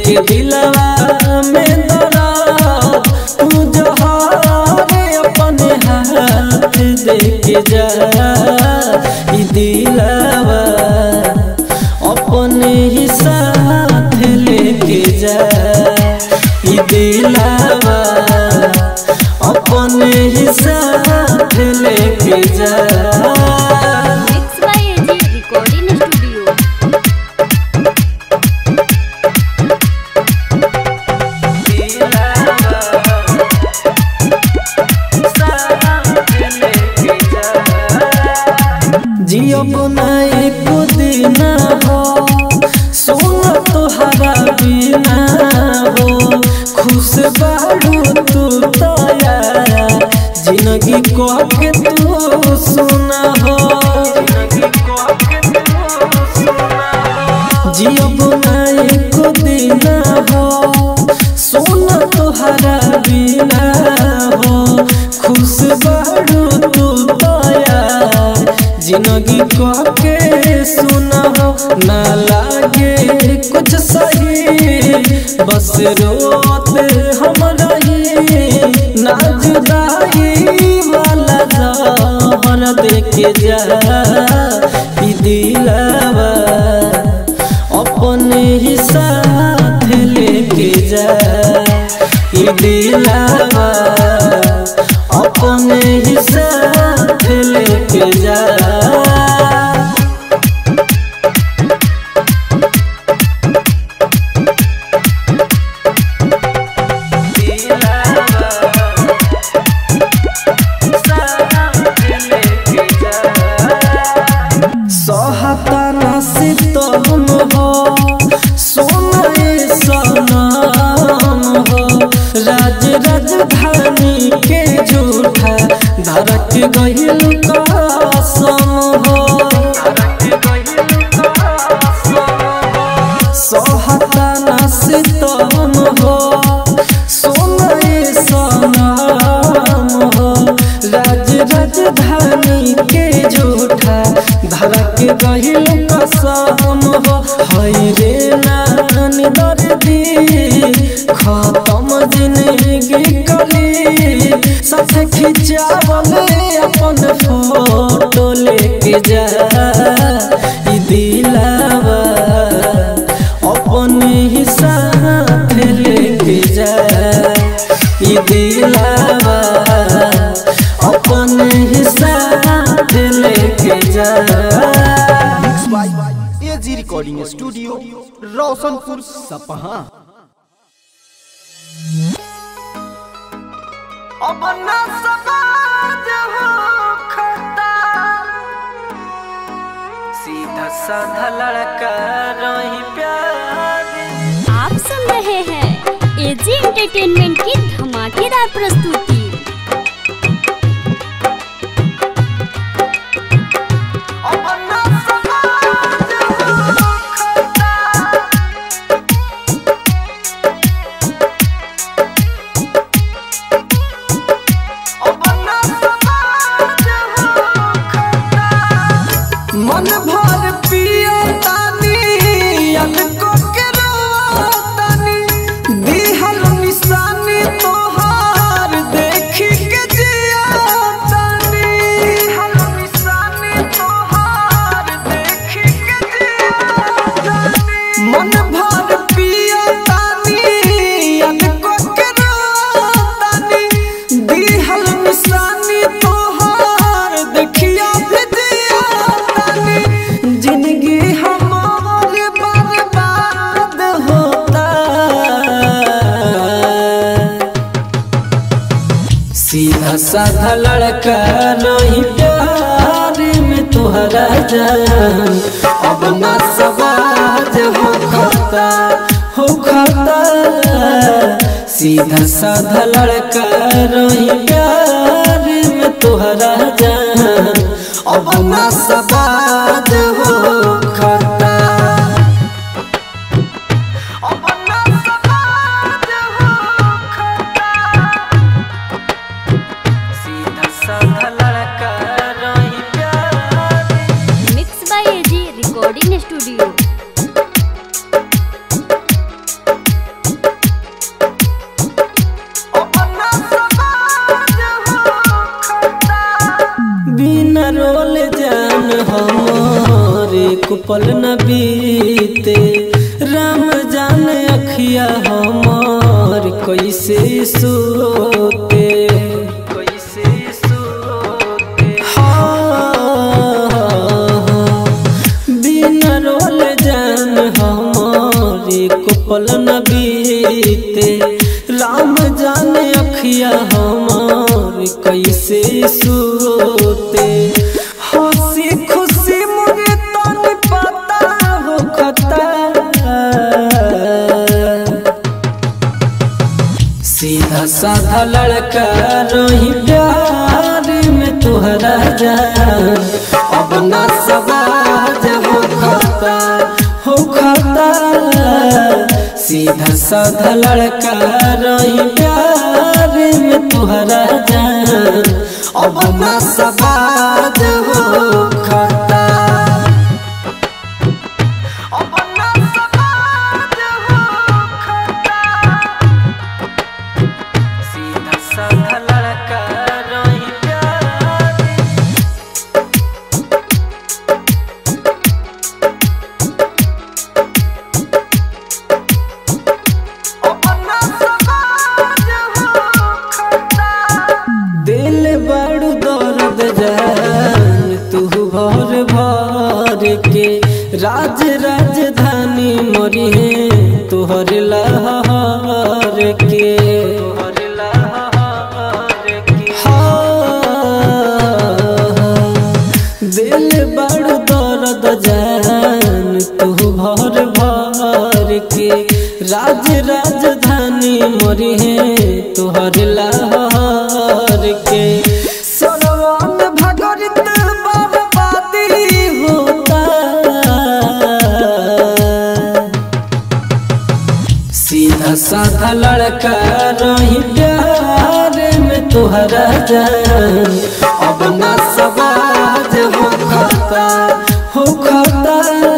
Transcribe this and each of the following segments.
के दिलवा में दरा तू जहारे अपने हाथ दे के जा ई दिलवा अपने ही साथ लेके जा ई दिलवा अपने ही साथ लेके जा mix by AG recording studio जियो बनाए दिन हो सोना तोहरा बिना हो खुश बाड़ू तू तया जिंदगी को के तू सुना हो जियो बनाए दिन हो सोना तोहरा बिना हो खुश बाड़ू तू तया जिंदगी को के सुना हो ना लागे कुछ सही बस रोत हम रही ना जुदाई वाला जहर देके जा ई दिलवा अपने ही साथ लेके जा ई दिलवा अपने ही साथ लेके जा सहता नसीब तो हम हो सोना सनम हो राज राजधानी के झूठा धड़क गहिल कसम हो सहता नसीब तो हम हो सोना सनम हो राज राजधानी के झूठा धड़क गहिल कसम हो हई रे नानी दर्दी खत्म जिंदगी कली साथ खिंचावल अपन फोटो लेके जा ई दिलावा अपने ही साथ लेके जा ई दिलावा अपने ही साथ लेके जा by AG recording studio Roshanpur Sapaha अब न समाज हो खता सीधा साधा लड़का रही प्यार आप सुन रहे हैं एजी एंटरटेनमेंट की धमाकेदार प्रस्तुति अब न समाज हो खता अब न समाज हो खता मन भर पियो तानी याद को के रोतानी दिहल निशानी तोहार देखी के जिया तानी दिहल निशानी तोहार देखी के जिया तानी मन भर पियो तानी याद को के रोतानी दिहल निशानी तोहार देखिया भी जिया तानी जिंदगी हमार बर्बाद होता सीधा साधा लड़का नहीं प्यार में तोहरा जान अब ना सवाज हो खता हो खता सीधा साधा लड़का नहीं प्यार में तोहरा जान अब ना सवाज हो खता अब ना सवाज हो खता सीधा साधा लड़का रही प्यार mix by AG recording studio पल न बीते राम जाने अखिया हमार कैसे सोते कैसे सोते हाँ बिना रोल जान हमार एक पल न बीते राम जाने अखिया हमार कैसे सोते हंसी खुशी मुझे तन पता हो खता सीधा साधा लड़का रही प्यार में तुहरा जान अब ना सवाज हो खता हो खता सीधा साधा लड़का रही प्यार में तुहरा जान अब ना सवाज हो खता अब ना सवाज हो खता सीधा साधा लड़का रही प्यार अपना समाज हो खता दिल बड़ू दर्द जान तू भर भर के राज राजधानी मरी है तुहर लहर के तुहर लहर के हाँ दिल बड़ दर्द जान तू भर भर के राज राजधानी मरी है तुहर लहर के सरवन भगरित बर्बादी होता सीधा साधा लड़का रही प्यार में तुहरा जान अब ना सवाज हो खता हो खता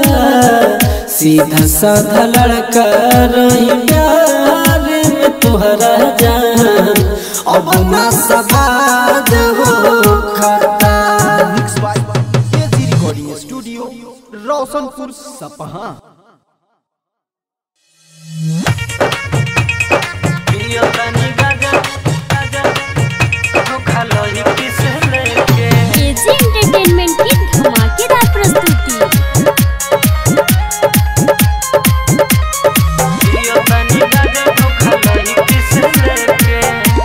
सीधा साधा लड़का रही प्यार में तुहरा जान अब ना सवाज हो खता mix by AG recording studio Roshanpur Sapaha पियो तनी गाजा गाजा धोखा लही किस लेके एजी एंटरटेनमेंट की धमाकेदार प्रस्तुति पियो तनी गाजा धोखा लही किस लेके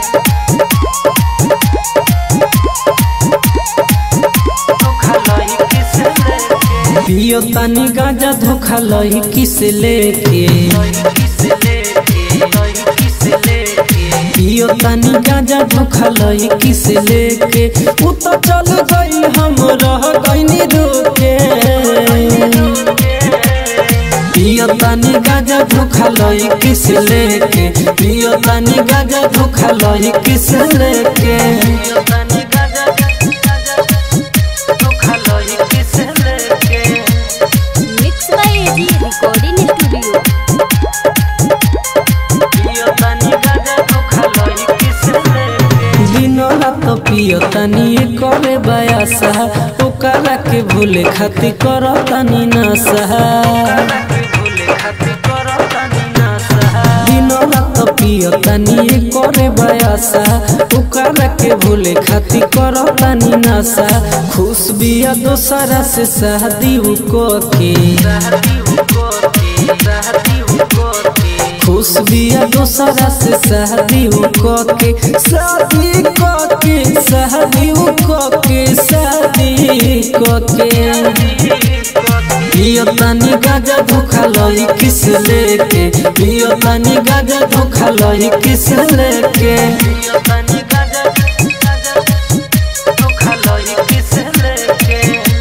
धोखा लही किस लेके पियो तनी गाजा धोखा लही किस लेके किस लेके लही किस लेके पियो तनी गाजा धोखा लही किस लेके उ तो चल गई हम रह गईनी रोके पियो तनी गाजा धोखा लही किस लेके पियो तनी गाजा धोखा लही किस लेके पियो तनी गाजा धोखा लही किस लेके mix by AG recording studio पियो तनी गाजा धोखा लही किस लेके दिनो रात पियो तनी करे बयासा ओकरा के भूले खातिर कर तनी नसा दिनो रात पियो तनी करे बयासा ओकरा के भूले खातिर कर तनी नसा खुश बिया दोसरा से शादी उ को के खुश बिया दोसरा से शादी उ को के शादी को के शादी उ को के शादी को के पियो तनी गाजा धोखा लही किस लेके पियो तनी गाजा धोखा लही किस लेके पियो तनी गाजा धोखा लही किस लेके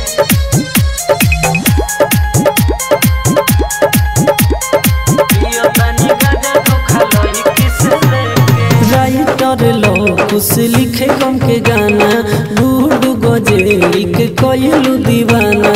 पियो तनी गाजा धोखा लही किस लेके राइटर लो कुछ लिखे गम के गाना बूढ़ गजे के कोयलू दीवाना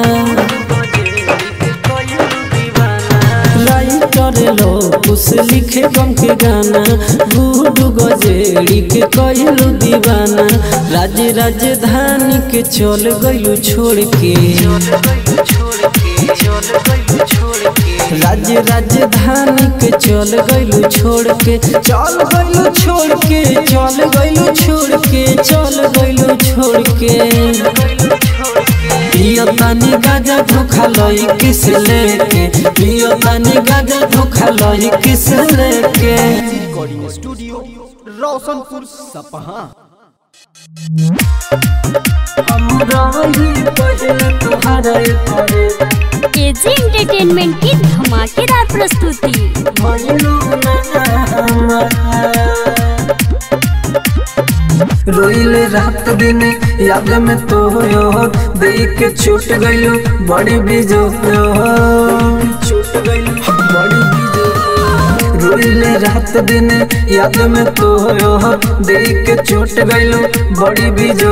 राइटर लो कुछ लिखे गम के गाना बूढ़ गजेड़ी के कोयलू दीवाना राज राजधानी के चल गयू छोड़ के चल गइलू छोड़ के राज्य राजधानी के चल गइलू छोड़ के चल गइलू छोड़ के चल गइलू छोड़ के चल गइलू छोड़ के पियो तानी गाजा धोखा लई किस लेके पियो तानी गाजा धोखा लई किस लेके रिकॉर्डिंग स्टूडियो रोशनपुर सपहा हम रही पहले तुम्हारे परे एजी एंटरटेनमेंट की धमाकेदार प्रस्तुति भइलू ना रोइले रात दिन याद में तो यो देख के छूट गइलू बड़ी बीजो छूट गइलू बड़ी बीजो रोइले रात दिन याद में तो यो देख के छूट गइलू बड़ी बीजो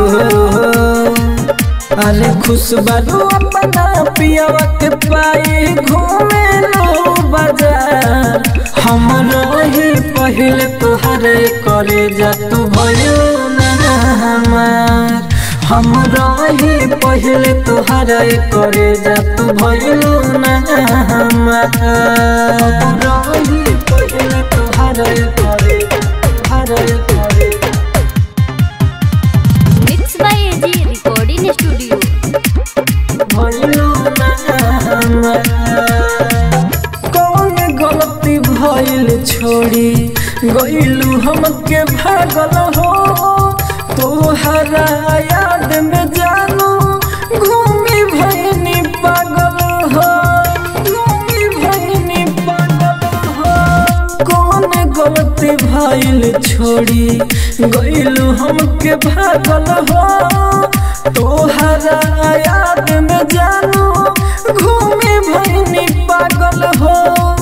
अरे खुश बारू अपना पियावा के पाए घूमे लो बाजार हम रही पहले तुहरे करे जा तू भयो ना हमार हम रही पहले तुहरे करे जा तू भयो ना हमार हम रही पहले तुहरे करे तुहरे करे mix by AG recording studio भइलू ना हमार। कौन गलती भइल छोड़ी गइलू हमके भागल हो तोहरा याद में जानू घूमी भइनी पागल हो घूमी भइनी पागल हो कौन गलती भइल छोड़ी गइलू हमके भागल हो तोहरा याद में जानू घूमे भइनी पागल हो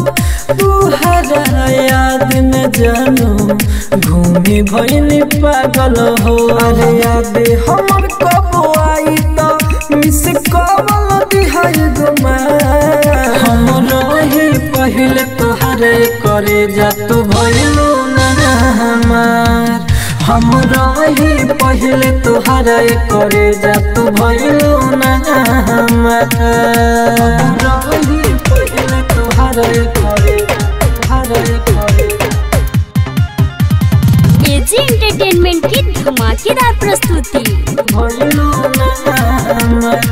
तोहरा याद में जानू घूमे भइनी पागल हो अरे याद हमर कब आई त मिस कवल दिहाई गुमा हम रही पहले तोहरे करे जा तू भइलू ना हमार हम रही पहले तोहरे करे जा तू भइलू ना हमार हम रही पहले तोहरे करे तोहरे करे एजी एंटरटेनमेंट की धमाकेदार प्रस्तुति भइलू ना हमार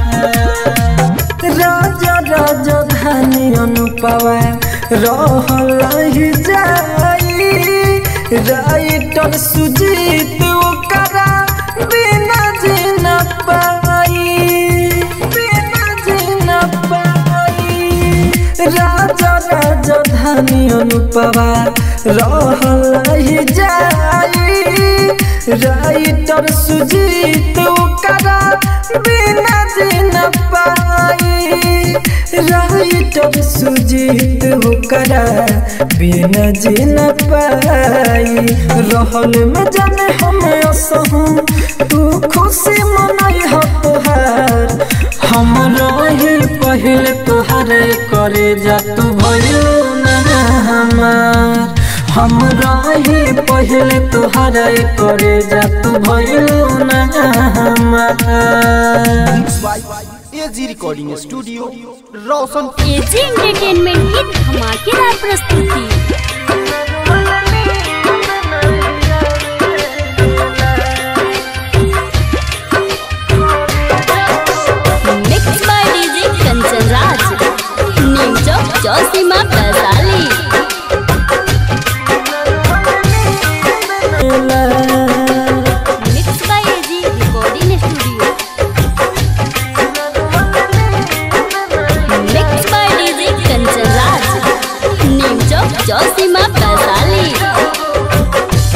राजा राजा धानी अनुपवा रहल ही जाई राइटर सुजीत ओकरा बिना जीना पाई बिना जीना पाई राजा राजा धानी अनुपवा रहल ही जाई राइटर सुजीत ओकरा बिना जीना पाई राइटर सुजीत ओकरा बिना जीना पाई रहल में जाने हम असहूँ तू खुशी मनाई हो तोहार हम रही पहले तोहरे करे जा तू भयो ना हमार हम रही पहले तोहरे करे जा तू भयो ना हमार AG recording studio Roshanpur AG entertainment की धमाकेदार प्रस्तुति mix by DJ Kanchan Raj Neem Chowk Chausima Vaishali mix by AG recording studio mix by DJ Kanchan Raj Neem Chowk Chausima Vaishali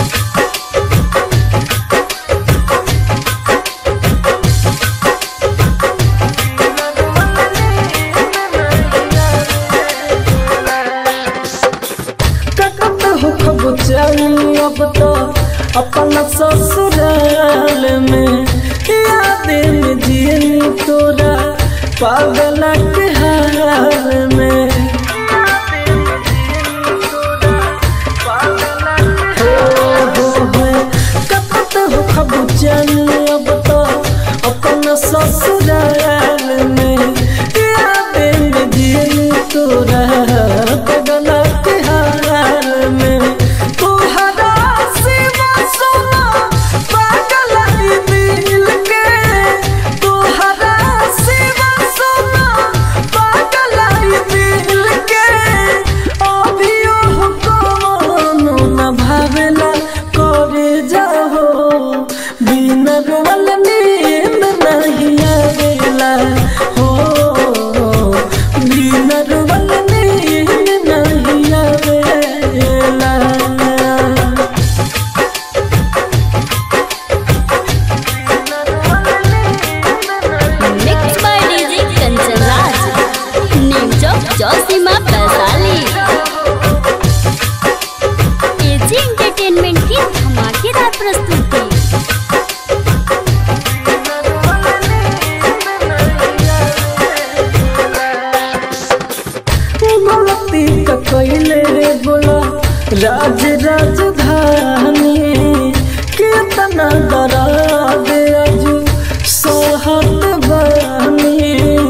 ककत हो खब चली अब तो अपना ससुराल में याद में जियनी तोरा पागल के हाल में हो हो हो ककत हो खब चली अब तो अपना ससुराल में याद में बिन रोवल नींद नहीं आवेला हो बिन रोवल नींद नहीं आवेला mix by DJ Kanchan Raj Neem Chowk Chausima Vaishali AG entertainment की धमाकेदार प्रस्तुति गलती का कैले रे बोला राज राजधानी कितना डरा दे अजू सोहत बानी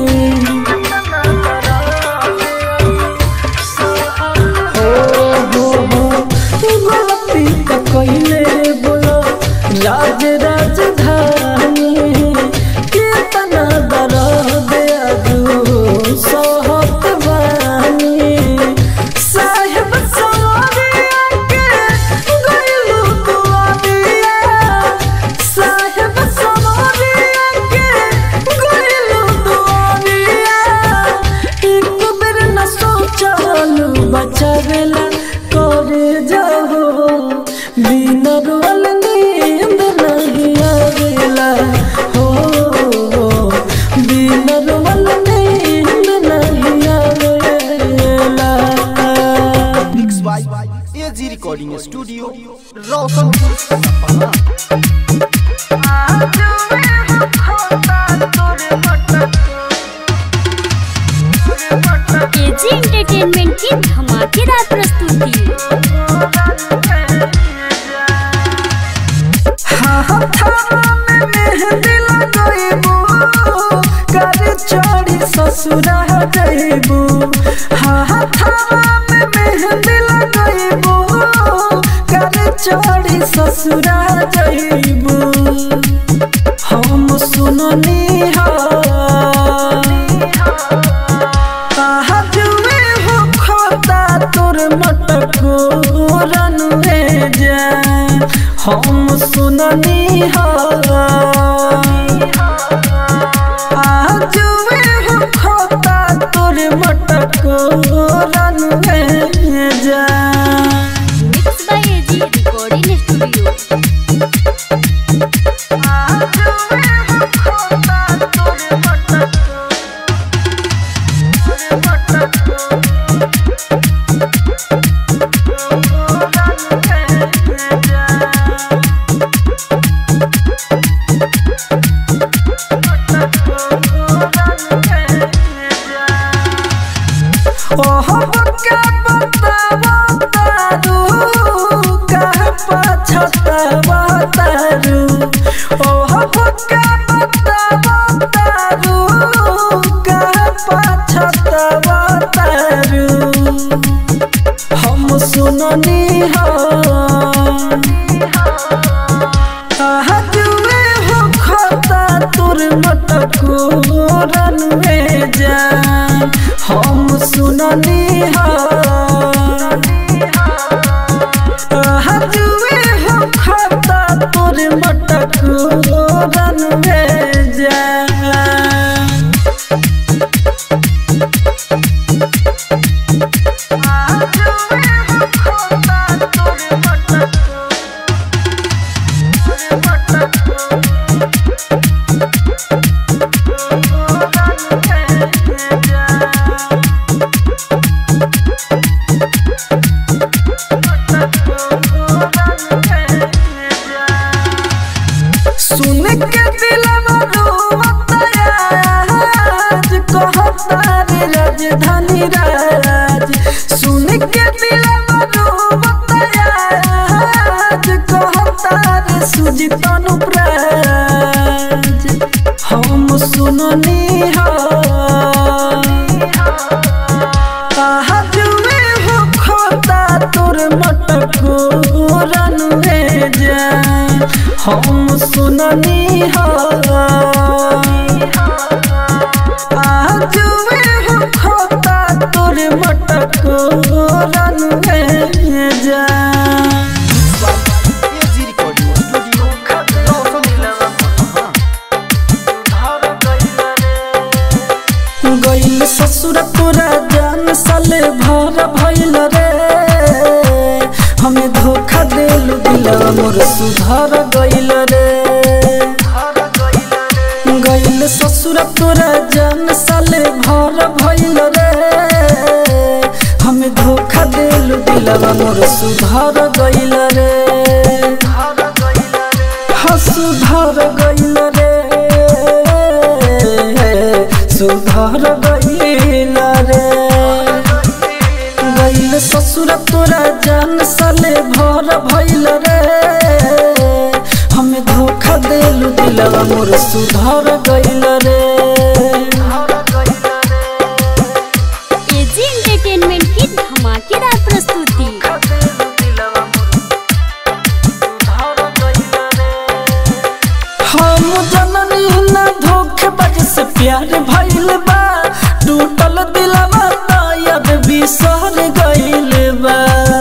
हो हो हो गलती का कैले रे बोला राज राजधानी कितना डरा दे अजू सोहत बानी साहेब सवारिया के गइलू दुआरिया साहेब सवारिया के गइलू दुआरिया एक बेर न सोचलू बचावेला करे जाहो बिन रोल नींद नहीं आवेला हो बिन रोल नींद नहीं आवेला mix by AG recording studio Roshanpur Sapna AG entertainment की धमाकेदार प्रस्तुति ससुरा जइबू हाथावा में मेहंदी लगइबू कर चोरी ससुरा जइबू हम सुननी हा जुए हो खोता तोर मटको रनुए जा हम सुननी हा जुए हो खोता तोर मटको रनुए जा mix by AG recording studio ओह बका बतावा तारू कह पछतावा तारू ओह बका बतावा तारू कह पछतावा तारू हम सुननी हा जुए हो खाता तोर मटको रनवे जान हम सुननी हा जुए हो खाता तोर मटको रनवे जान सुन के दिलवा रोवता आज कहता रे राजधानी राज सुन के दिलवा रोवता आज कहता रे सुजित अनुप्राज हम सुननी हा जुए हो खोता तोर मटको रनुए जान हम सुननी हा जुए हो खोता तोर मटको रनुए जान एजी रिकॉर्डिंग स्टूडियो रोशनपुर भइल रे हमें धोखा देलू दिलवा मोर सुधर गइल रे गइल ससुर तोरा जान साले भर भइल रे हमें धोखा देलू दिलवा मोर सुधर गइल रे हाँ सुधर गइल रे सुधर गइल रे गइल ससुर तोरा जान साले भर भइल रे हमें धोखा देलू दिलवा मोर सुधर गइल रे एजी एंटरटेनमेंट की धमाकेदार प्रस्तुति हम जननी न धोखेबाज से प्यार भइल बा टूटल दिलवा तायद बिसर गइल बा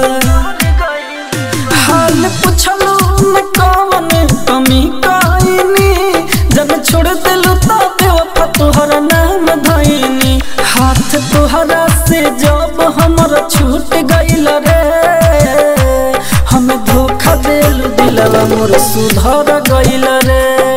हाल पुछलू न कवन कमी कइनी जब छोड़ दिलू तो बेवफा तोहरा नाम धइनी हाथ तोहरा से जब हमर छूट गइल रे हम धोखा देलू दिलवा मोर सुधर गइल रे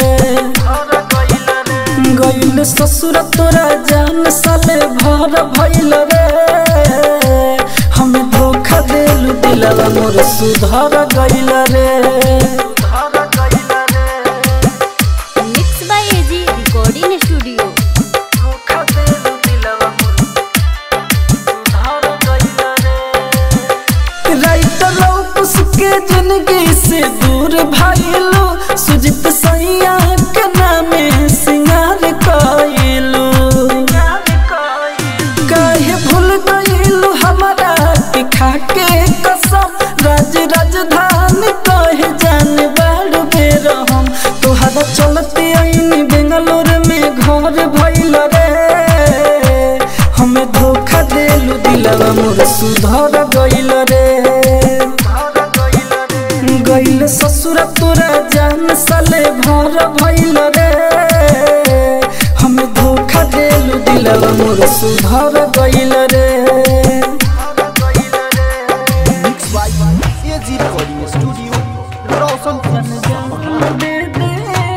गइल ससुर तोरा जान साले भर भइल रे हम धोखा देलू दिलवा मोर सुधर गइल रे mix by AG recording studio writer लौकुस के जिंदगी से दूर भाईलो सुजित सैया के नामे सिंगार कइलो काहे भूल गइलो हमारा के खाके कसम राज राजधानी कहे जान बाड़ बेर हम तोहरा चलते आईनी बेंगलोर में घर भइल रे हमें धोखा देलू दिलवा मोर सुधर गइल रे गइल ससुर तोरा जान साले भर भइल रे हमें धोखा देलू दिलवा मोर सुधर गइल रे mix by AG recording studio Roshanpur दे दे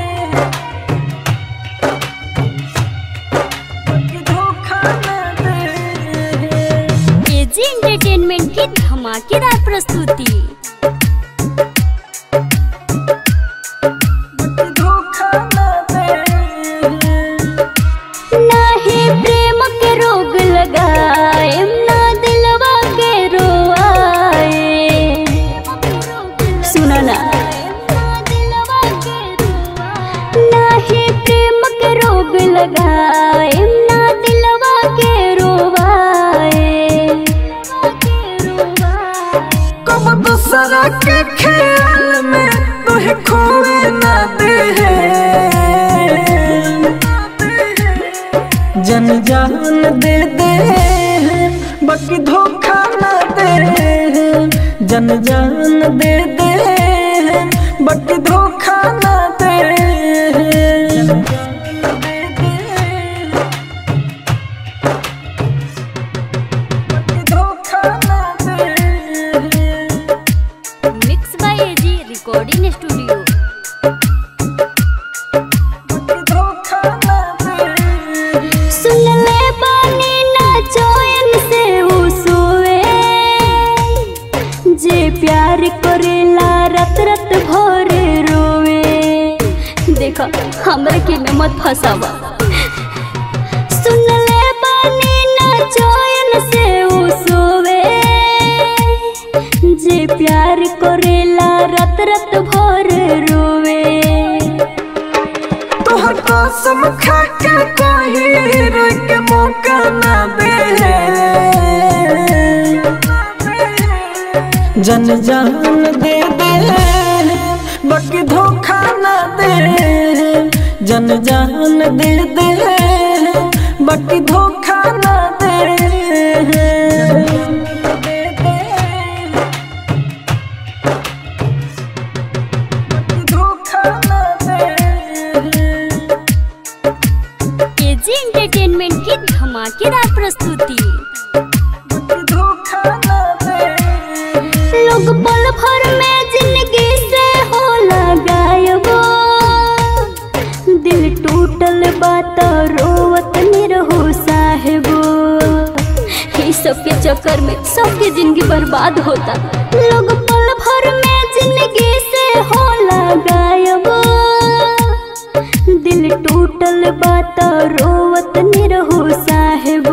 धोखा न दे एजी एंटरटेनमेंट की धमाकेदार प्रस्तुति धोखा न दे नाही प्रेम के रोग लगाए ना दिलवा के रोआए सुना ना नाही प्रेम के रोग लगाए ना दिलवा के रोवाए कब दूसरा के ख्याल में तुहे खोए न दे जन जान दे दे बाकी धोखा न दे जन जान दे दे बाकी धोखा न दे बाकी धोखा न दे mix by AG recording studio सुन ले बानी ना चैन से उ सोए जे प्यार करेला रत रत भर रोवे देखो हमरा के में मत फसावा सुन ले बानी ना चैन से उ सोवे जे प्यार करेला रत रत भर रोवे तोहर कसम खा के कोई रोक मौका ना दे जन जान दे दे बाकी धोखा ना दे जन जान दे दे बाकी धोखा ना दे धोखा ना दे एजी एंटरटेनमेंट की धमाकेदार प्रस्तुति धोखा चक्कर में सबके जिंदगी बर्बाद होता लोग पल भर में जिंदगी से होला गायब दिल टूटल बात रोवत निरहु साहेबो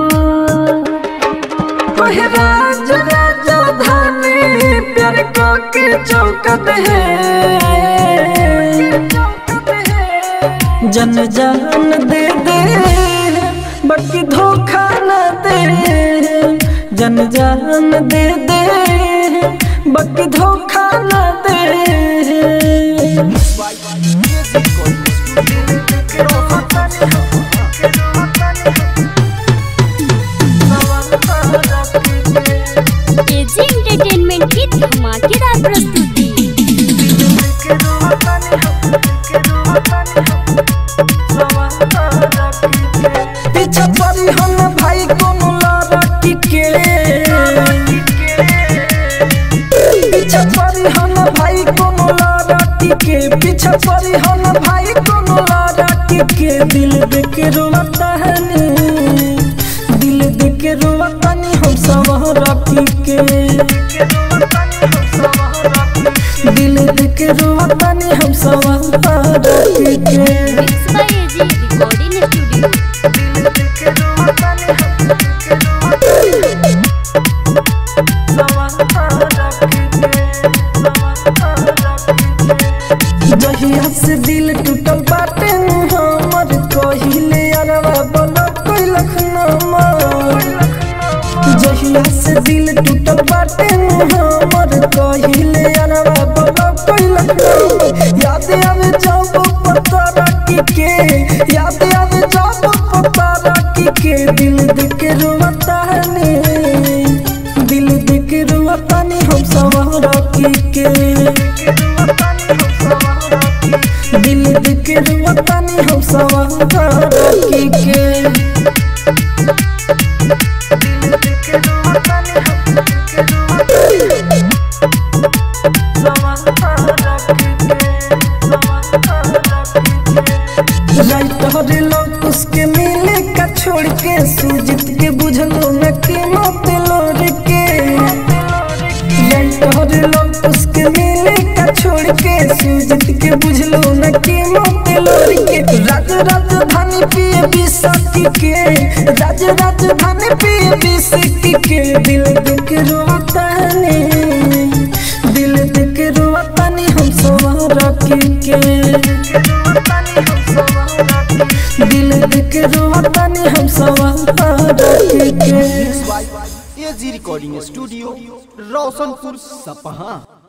ओहे राज राजा धानी प्यार को के चौकत है जन जान दे दे बाकी धोखा न दे जन जान दे दे बाकी धोखा न दे एजी एंटरटेनमेंट की धमाकेदार प्रस्तुति पीछा पड़ी हम भाई कोनो लड़की के पीछा पड़ी हम भाई कोनो लड़की के पीछा पड़ी हम भाई कोनो लड़की के दिल देख रोता है नी दिल देख रोता नी हम सब रखी के दिल देख रोता नी हम सब रखी के mix by AG recording studio जहिया से दिल टूटल बाटे नु हमर कहिले अरवा बोला कोई लखनमा जहिया से दिल टूटल बाटे नु हमर कहिले अरवा बोला कोई लखनमा याद आवे जब पता रखी के याद आवे जब पता रखी के दिल देख रोता है ने दिल देख रोता ने हम सब रखी के दिल देख रोता ने हम सब रखी के राइटर लोग उसके मिले का छोड़ के सूजित के बुझलो न के मत लोर के राइटर लोग उसके मिले का छोड़ के सूजित के बुझलो न के मत लोर के राज राजधानी पिए बिसकी के राज राजधानी पिए बिसकी के दिल देख रोता ने दिल देख रोता ने हम सब रखी के दिल देख रोता ने हम सब रखी के एजी रिकॉर्डिंग स्टूडियो रोशनपुर सपहा